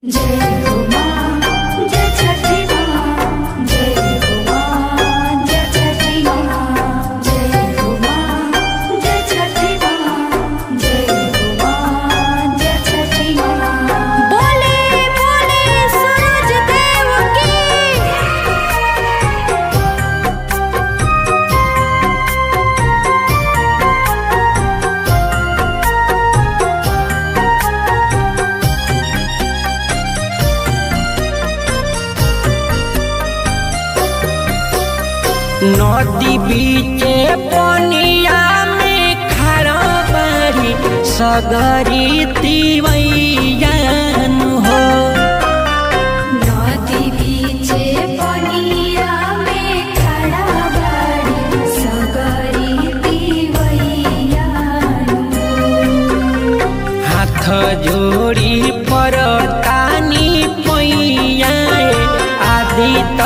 जय हो मां जय छठी मां जय हो मां जय छठी मां जय हो मां जय छठी मां जय हो मां जय छठी मां बोले बोले सूरज देव की नदी बीचे पनिया में खड़ा बारी सगरी तिवैयान हो नदी बीचे पनिया में खड़ा बाड़ी सगरी दिवैया हाथ जोड़ी पर तानी पैया आदि त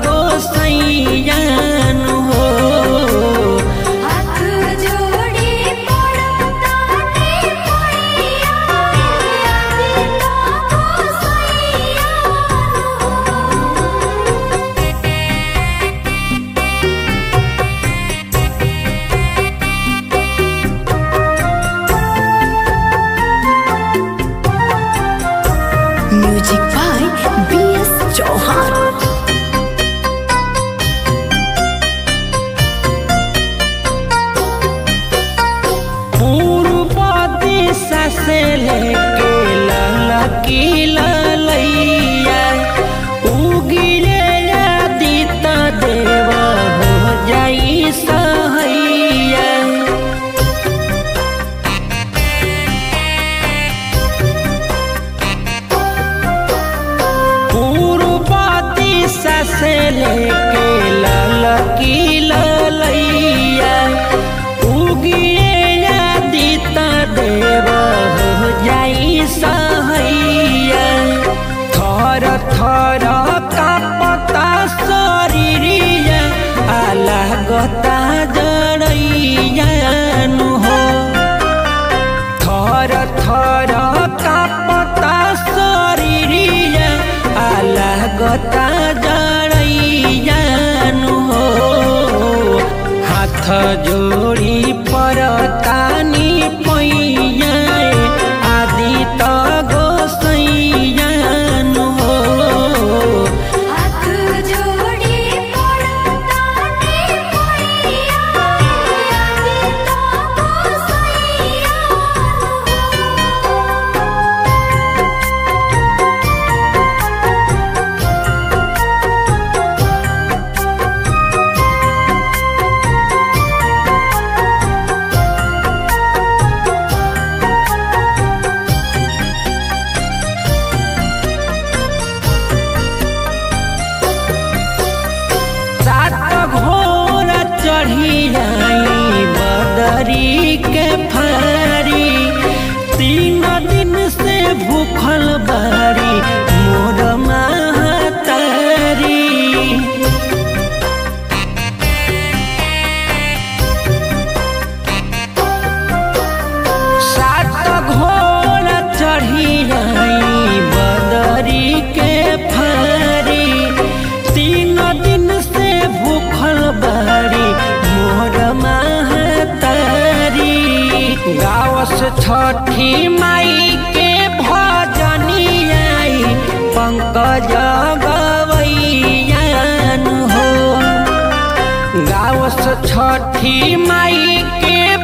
गोसैयान हो हाथ जोड़ी पड़ताने पैया आदि तो गोसैया music by B S Chauhan पूर्व दिशा से लेके ललकी ललैया उगिले आदित देव हो जाई सहैया पूर्व दिशा से लेके ललकी ललैया उगिए आदित देव हो जाई सहैया थर थर कापता शरीरिया अलगता जड़ैयान हो थर थर कापता शरीरिया अलगता जड़ैयान हो हाथ जोड़ी पर तानी पैया आदि त गोसैयान हो हाथ जोड़ी पड़ताने पैया आदि तो गोसैया सात घोड़ा चढ़ी आई बदरी के फारी तीन दिन से भूखल बारी मोर महतारी सात घोड़ा चढ़ी आई बदरी के फारी तीन दिन से भूखल बारी मोर महतारी गावस छठी माई के भजनी आई पंकज गवैयान हो गावस छठी माई के